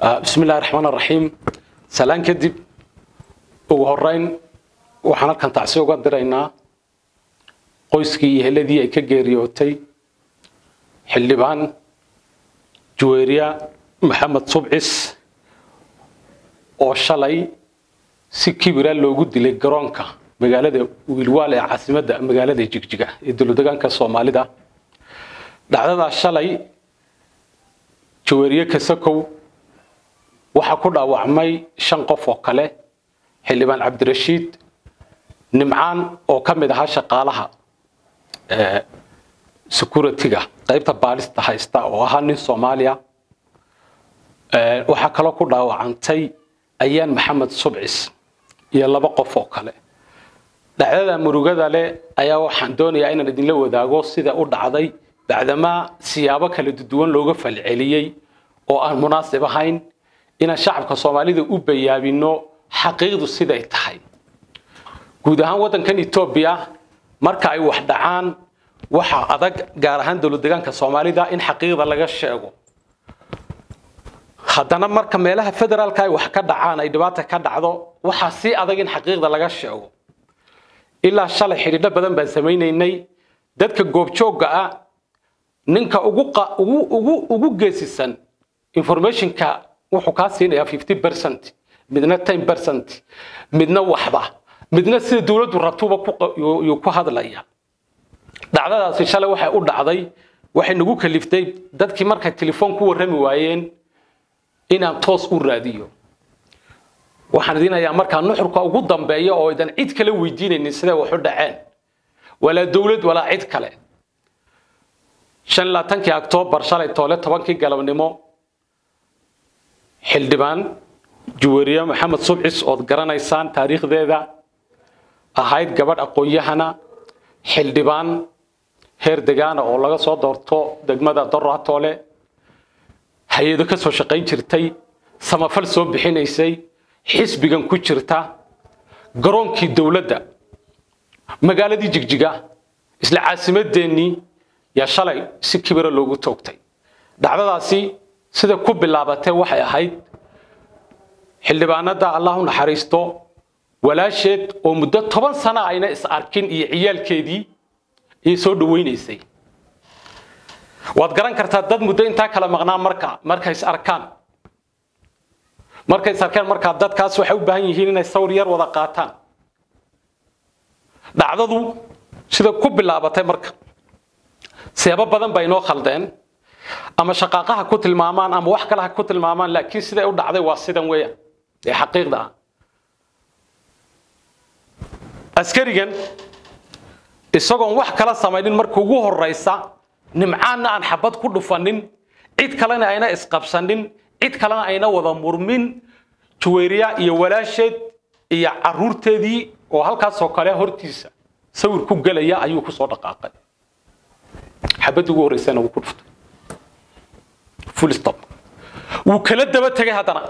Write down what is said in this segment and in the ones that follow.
bismi illahi raxmaan araxiim salaan kadib ugu horeyn waxaan halkan tacsi uga diraynaa qoyskii iyo heladii ay ka geeriyootay xildhibaan juweyriya maxamed subcis oo shalay si kibira loogu dilay garoonka magaalada wiilwaal ee caasimadda magaalada jigjiga ee dowladegaanka soomaalida dhacdadaa shalay juweyriye kasakow waxaa ku dhaawacmay shan qof oo kale xildhibaan cabdirashiid nimcaan oo ka mid ahaa shaqaalaha security-ga qaybta baalista haysta oo ahaa nin soomaaliya waxaa kaloo ku dhaawacantay ayaan maxamed subcis iyo laba qof oo kale dhacdada murugada leh ayaa waxaan doonayaa inaan idinla wadaago sida u dhacday bacdamaa siyaabo kala duwan looga falceliyey oo aan munaasib ahayn inaan shacabka soomaalida u bayaabino xaqiiqdu siday tahay guud ahaan waddankan etoobiya marka ay wax dhacaan waxaa adag gaar ahaan dowladdegaanka soomaalida in xaqiiqda laga sheego haddana marka meelaha federaalka ay wax ka dhacaan ay dhibaata ka dhacdo waxaa sii adag in xaqiiqda laga sheego ilaa shalay xidhiidho badan baan samaynaynay dadka goobjoogga ah ninka ugu geesisan informationka wuxuu kaa siinayaa fifty percent midna ten percent midna waxba midna sida dowladdu rabtuba yuu ku hadlaya dhacdadaasi shalay waxay u dhacday waxay nagu kaliftay dadkii markay telefoon ku warrami waayeen inaan toos u raadiyo waxaan idinayaa markaa nuxurka ugu dambeeya oo idan cid kale weydiinaynin siday waxu dhaceen walaa dowlad walaa cid kale shan laatankii octoobar shalay toole tobankii galabnimo xildhibaan juweriye maxamed subcis ood garanaysaan taariikhdeeda ahayd gabadh aqoon-yahana xildhibaan heer degaana oo laga soo doorto degmada doraatoole hay-ado ka soo shaqayn jirtay samafal soo bixinaysay xisbigan ku jirta garoonkii dowladda magaaladii jigjiga isla caasimadeennii yaa shalay si kibira loogu toogtay dhacdadaasi sida ku bilaabatay waxay ahayd xildhibaanada allah u naxariisto walaasheed oo muddo toban sana ayna is arkin iyo ciyaalkeedii ayay soo dhawaynaysay waad garan kartaa dad muddo intaa kala maqnaa marka markay is arkaan markay is arkeen markaa dadkaas waxay u baahan yihiin inay sawir yar wada qaataan dhacdadu sida ku bilaabatay marka seebo badan bay inoo khaldeen ama shaqaaqaha ku tilmaamaan ama wax kale ha ku tilmaamaan laakiin siday u dhacday waa sidan weeyaan ee xaqiiqda ah askarigan isagoon wax kala samaynin marka ugu horraysa nimcaanna aan xabad ku dhufanin cid kalena ayna isqabsanin cid kalena ayna wada murmin juweyriya iyo walaasheed iyo caruurteedii oo halkaasoo kale hortiisa sawir ku gelaya ayuu ku soo dhaqaaqay xabaddii ugu horraysana wuu ku dhuftay full stop wuu kala daba tegay haddana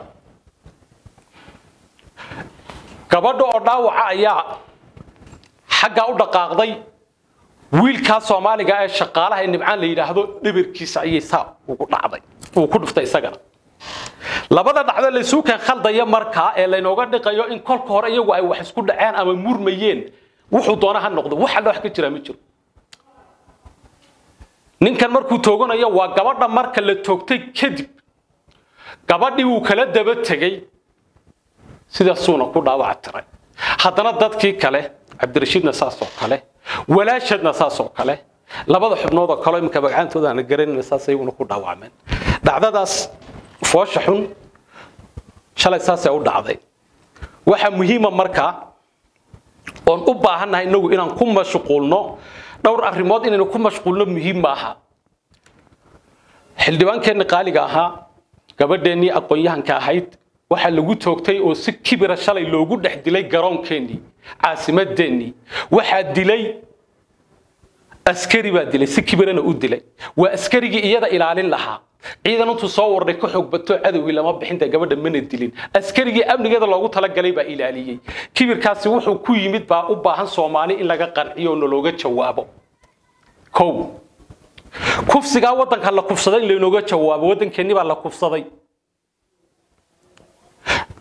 gabadha oo dhaawaca ayaa xaggaa u dhaqaaqday wiilkaa soomaaliga ee shaqaalaha ee nimcaan la yidhaahdo dhibirkiisa ayay saa ugu dhacday uu ku dhuftay isagana labada dhacdo laysuukan khaldaya markaa ee laynooga dhiqayo in kolka hore iyagu ay wax isku dhaceen ama murmayeen wuxuu doona ha noqdo wax alla wax ka jira ma jiro ninkan markuu tooganayo waa gabadha marka la toogtay kadib gabadhii wuu kala daba tegey sidaasuuna ku dhaawaca tiray haddana dadkii kale cabdirashiidna saasoo kale walaashadna saasoo kale labada xubnood oo kale iminka magacantooda aan garanayna saas iyaguna ku dhaawacmeen dhacdadaas foosha xun shalay saasay u dhacday waxaa muhiima markaa oon u baahannahay inagu inaan ku mashquulno dhowr arrimood inaynu ku mashquulno muhiim maaha xildhibaankeenni qaaliga ahaa gabadheennii aqoon-yahanka ahayd waxaa lagu toogtay oo si kibira shalay loogu dhex dilay garoonkeenii caasimadeennii waxaa dilay askari baa dilay si kibirana u dilay waa askarigii iyada ilaalin lahaa ciidan intuu soo warday ka xoog bato cadowgii lama bixinta gabadha mana dilin askarigii amnigeeda loogu talagalay baa ilaaliyey kibirkaasi wuxuu ku yimid baa u baahan soomaali in laga qanciyo oo nalooga jawaabo kow kufsigaa waddanka la kufsaday in laynooga jawaabo waddankeennii baa la kufsaday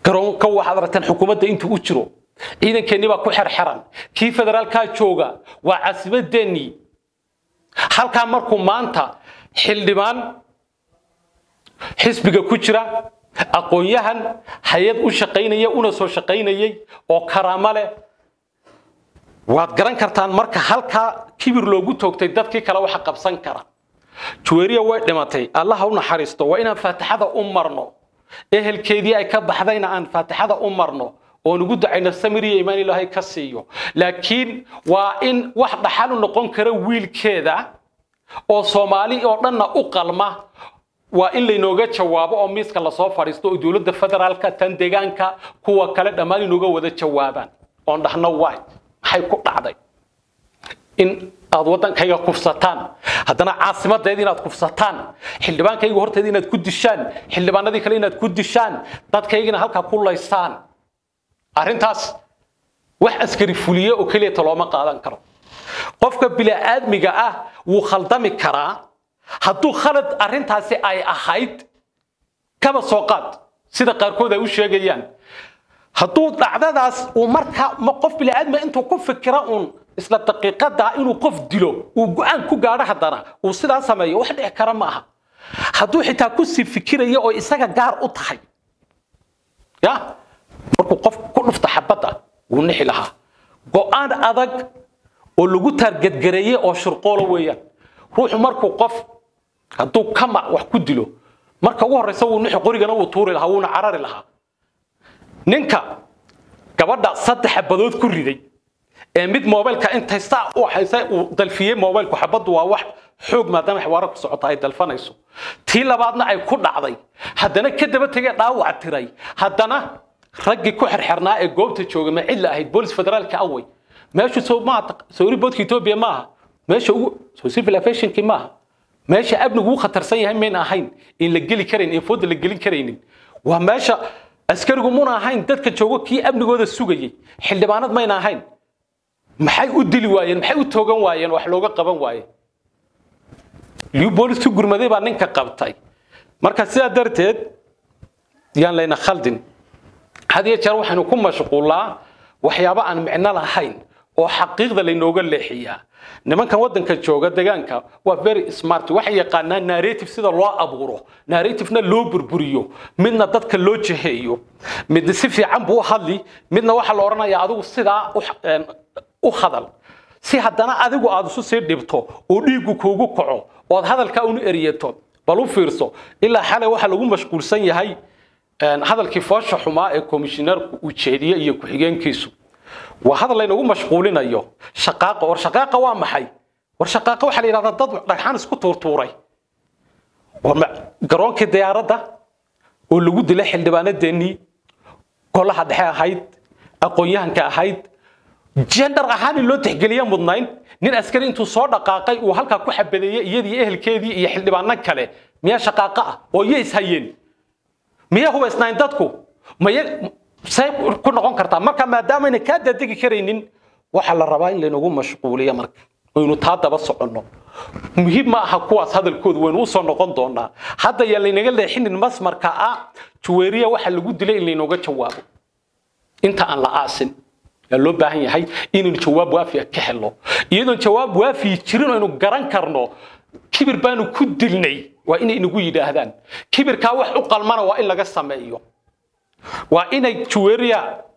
garoonka waxaad aragtaan xukuumadda intuu u jiro ciidankeenni baa ku xerxeran kii federaalkaa jooga waa caasimadeennii halkaa markuu maanta xildhibaan xisbiga ku jira aqoon-yahan hay-ad u shaqaynaya una soo shaqaynayay oo karaamo leh waad garan kartaan marka halkaa kibir loogu toogtay dadkii kale waxa qabsan kara juweeriya way dhimatay allaha u naxariisto waa inaan faatixada u marno ehelkeedii ay ka baxdayna aan faatixada u marno oon ugu ducayno samir iyo imaan ilaahay ka siiyo laakiin waa in wax dhaxal u noqon kara wiilkeeda oo soomaali oo dhanna u qalma waa in laynooga jawaabo oo miiska lasoo fadhiisto oo dowladda federaalka tan deegaanka kuwa kale dhammaan inooga wada jawaabaan oon dhahno waay maxay ku dhacday in aad waddankayga kufsataan haddana caasimadeeda inaad kufsataan xildhibaankayga horteeda inaad ku dishaan xildhibaanadii kale inaad ku dishaan dadkaygina halkaa ku laysaan arrintaas wax askari fuliye oo keliyata looma qaadan karo qofka bini'aadmiga ah wuu khaldami karaa hadduu khalad arrintaasi ay ahayd kaba soo qaad sida qaarkood ay u sheegayaan hadduu dhacdadaas uu marka qof bini'aadmi intuu ku fikira uun isla daqiiqada inuu qof dilo uu go-aan ku gaadho haddana uu sidaa sameeyo wax dhici kara ma aha hadduu xitaa kusii fikiraya oo isaga gaar u tahay ya markuu qof ku dhufta xabadda wuu nixi lahaa go-aan adag oo lagu taargadgareeyey oo shirqoolo weeyaan ruuxu markuu qof hadduu kama wax ku dilo marka ugu horreysa wuu nixi qorigana wuu tuuri lahaa wuuna carari lahaa ninka gabadha saddex xabadood ku riday ee mid mobilka intay saa u haysa uu dalfiyey mobilku xabaddu waa wax xoog maadaama xawaaro ku socota ay dalfanayso tii labaadna ay ku dhacday haddana ka daba tegee dhaawac tiray haddana raggii ku xerxernaa ee goobta jooga ma cid la ahayd boolis federaalka awey meeshu soo maaha sawri boodka etoobiya maaha meesha ugu soo civil aviationkii maaha meesha amnigu ugu khatarsan yahay mayna ahayn in la geli karayn in fooda la gelin karaynin waa meesha askarigu muna ahayn dadka joogo kii amnigooda sugayay xildhibaanad mayna ahayn maxay u dili waayeen maxay u toogan waayeen wax looga qaban waaye liu boolis ku gurmaday baa ninka qabtay marka sidaa darteed yaan layna khaldin had iyo jeer waxaynu ku mashquullaa waxyaabo aan micno lahayn oo xaqiiqda laynooga leexiyaa nimankan waddanka jooga deegaanka waa very smart waxay yaqaanaan narrative sida loo abuuro narrativena loo burburiyo midna dadka loo jeheeyo midna si fiican buu u hadli midna waxaa la odhanayaa adigu sidaa u hadal si haddana adigu aad isu sii dhibto oo dhiiggu kuugu kaco ood hadalkaa unu eriyato bal u fiirso ilaa xalay waxaa lagu mashquulsan yahay hadalkii foosha xumaa ee komishineerku uu jeediye iyo ku-xigeenkiisu waa hadal laynagu mashquulinayo shaqaaqa war shaqaaqa waa maxay war shaqaaqa waxaa la yidhahdaa dad dhagxaan isku tuurtuuray war garoonkii diyaaradda oo lagu dilay xildhibaanadeennii golaha dhexe ahayd aqoon-yahanka ahayd jendar ahaan in loo tixgeliya mudnayn nin askari intuu soo dhaqaaqay uu halkaa ku xabadeeyey iyadii ehelkeedii iyo xildhibaano kale miyaa shaqaaqa ah oo iyo ishayeen miyaa hubaysnayn dadku maya say ku noqon kartaa marka maadaamayna kaa daadegi karaynin waxaa la rabaa in laynagu mashquuliyo marka aynu taa daba soconno muhiim ma aha kuwaas hadalkoodu waynu usoo noqon doonaa hadda yaa laynaga leexinin masmarka ah juweeriya waxa lagu dilay in laynooga jawaabo inta aan la aasin yaa loo baahan yahay inaynu jawaab waafiya ka helno iyadoon jawaab waafiyi jirin aynu garan karno kibir baanu ku dilnay waa inay inagu yidhaahdaan kibirkaa wax u qalmana waa in laga sameeyo waa inay juweeriya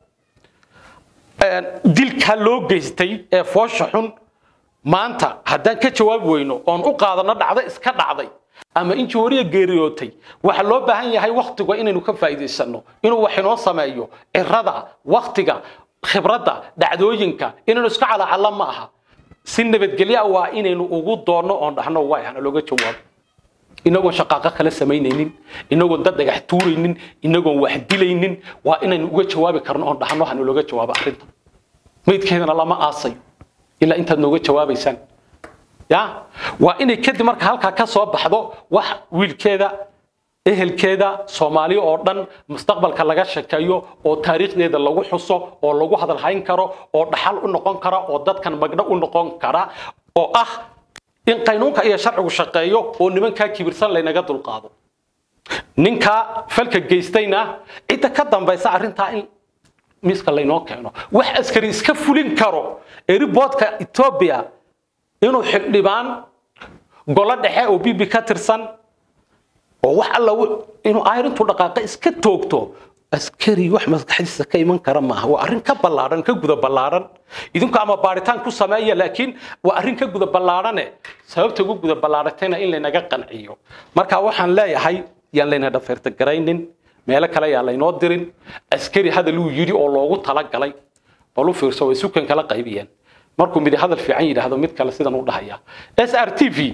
dilkaa loo geystay ee foosha xun maanta haddaan ka jawaabi weyno oon u qaadano dhacdo iska dhacday ama in juweeriya geeriyootay waxaa loo baahan yahay waktiga inaynu ka faa'iidaysano inuu wax inoo sameeyo cirada waktiga khibradda dhacdooyinka inaynu iska calacalla ma aha si nabadgelyo ah waa inaynu ugu doonno oon dhahno waay hana looga jawaabo inagoon shaqaaqo kala samaynaynin inagoon dad dhagax tuuraynin inagoon wax dilaynin waa inaynu uga jawaabi karno oon dhahno hana looga jawaabo arrinta maydkeedana lama aasayo ilaa intaad nooga jawaabaysaan ya waa inay kadib marka halkaa ka soo baxdo wax wiilkeeda ehelkeeda soomaaliya oo dhan mustaqbalka laga shekeeyo oo taariikhdeeda lagu xuso oo lagu hadalhayn karo oo dhaxal u noqon kara oo dadkan magdho u noqon kara oo ah in qaynuunka iyo sharcigu shaqeeyo oo nimankaa kibirsan laynaga dulqaado ninka falka geystayna cidda ka dambaysa arrintaa in miiska laynoo keeno wax askari iska fulin karo eriboodka etoobiya inuu xildhibaan golo dhexe oo bibi ka tirsan oo wax alla inuu ayrintu dhaqaaqa iska toogto askari wax maskaxdiisa ka iman kara maaha waa arrin ka ballaadhan ka guda ballaadhan idinku ama baaritaan ku sameeya laakiin waa arrin ka guda ballaadhane sababta ugu guda ballaadhatayna in laynaga qanciyo marka waxaan leeyahay yaan layna dhafayrtagaraynin meelo kale yaa laynoo dirin askari hadal uu yidhi oo loogu talagalay bal u fiirso way sukan kala qaybiyeen markuu midi hadal fiican yidhaahdo mid kale sidan u dhahaya s r t v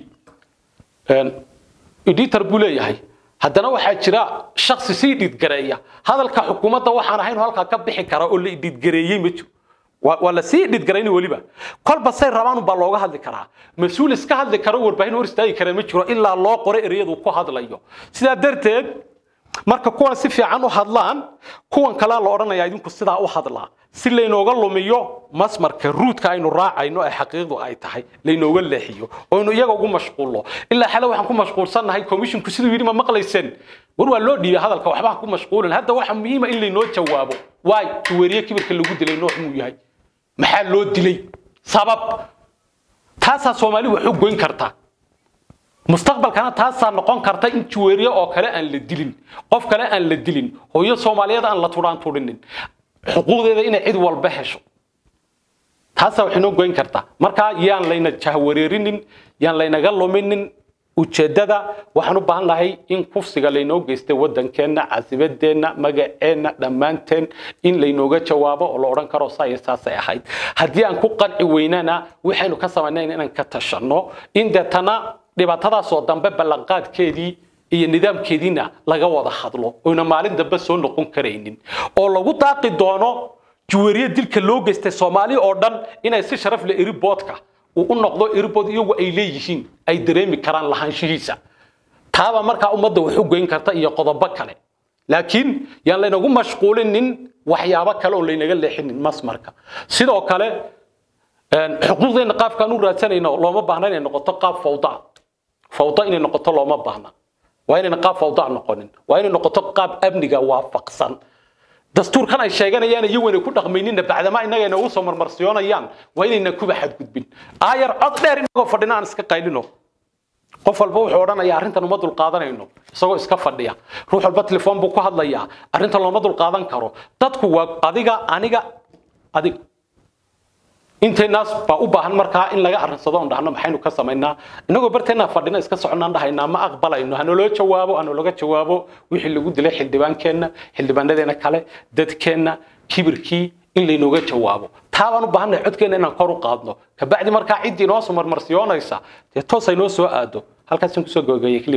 editor buu leeyahay haddana waxaa jira shaksi sii dhidgareeya hadalka xukuumadda waxaan ahayn halkaa ka bixi kara oo la idhidgareeyey ma jiro waa la sii dhidgarayni weliba kolba say rabaan baa looga hadli karaa mas-uul iska hadli karo warbaahin hor istaagi kara ma jiro ilaa loo qoro ereyadu ku hadlayo sidaa darteed marka kuwan si fiican u hadlaan kuwan kalea la odhanaya idinku sidaa u hadlaa si laynooga lumiyo masmarka ruudka aynu raacayno ee xaqiiqdu ay tahay laynooga leexiyo oynu iyaga ugu mashquulno ilaa xale waxaan ku mashquulsannahay komishinku siduu yidhi ma maqlayseen war waa loo dhiibay hadalka waxba ku mashquulin hadda waxa muhiima in laynoo jawaabo waay tuweeriye kibirka lagu dilay nooc muu yahay maxaa loo dilay sabab taasaa soomaali wax u goyn karta mustaqbalkana taasaa noqon karta in juweeriye oo kale aan la dilin qof kale aan la dilin hooyo soomaaliyeed aan la tudhaan tudhinin xuquuqdeeda inay cid walba hesho taasaa wax inoo goyn kartaa markaa yaan layna jahwareerinin yaan laynaga luminin ujeeddada waxaan u baahan lahay in kufsiga laynoo geystay waddankeenna caasimadeenna magaceenna dhammaanteen in laynooga jawaabo oo la odhan karo saaya saasay ahayd haddii aan ku qanci weynana waxaynu ka samaynayn inaan ka tashanno in deetana dhibaatadaasoo dambe ballanqaadkeedii iyo nidaamkeediina laga wada hadlo oyna maalin dambe soo noqon karaynin oo lagu daaqi doono juwariye dilka loo geystay soomaali oo dhan inay si sharaf leh eriboodka uu u noqdo eribood iyagu ay leeyihiin ay dareemi karaan lahaanshihiisa taaba markaa ummadda wax u goyn karta iyo qodobo kale laakiin yaan laynagu mashquulinin waxyaabo kale oo laynaga leexinin masmarka sidoo kale xuquuqdeena qaabkaan u raadsanayno looma baahna inay noqoto qaab fawda fawda inay noqoto looma baahna waa inayna qaab fawda noqonin waa inay noqoto qaab amniga waafaqsan dastuurkan ay sheeganayaan iyagu inay ku dhaqmaynina bacdama innaga inoogu soo marmarsiyoonayaan waa inayna kuba xadgudbin aayar cod dheer inagoo fadhina aan iska qaylino qof walba wuxuu odhanayaa arrintan uma dulqaadanayno isagoo iska fadhiya ruux walba telefoon buu ku hadlayaa arrintan looma dulqaadan karo dadku waa adiga aniga adiga intaynaas baa u baahan markaa in laga arrinsado on dhahno maxaynu ka samaynaa inagoo barteennaa fadhina iska soconaan dhahaynaa ma aqbalayno hanaloo jawaabo hanaloga jawaabo wixii lagu dilay xildhibaankeenna xildhibaanadeena kale dadkeenna kibirkii in laynooga jawaabo taabaan u baahannahay codkeenna inaan kor u qaadno kabacdi markaa ciddii inoo soo marmarsiyoonaysa dee toos ay noo soo aado halkaasaan kusoo gabagabeeyey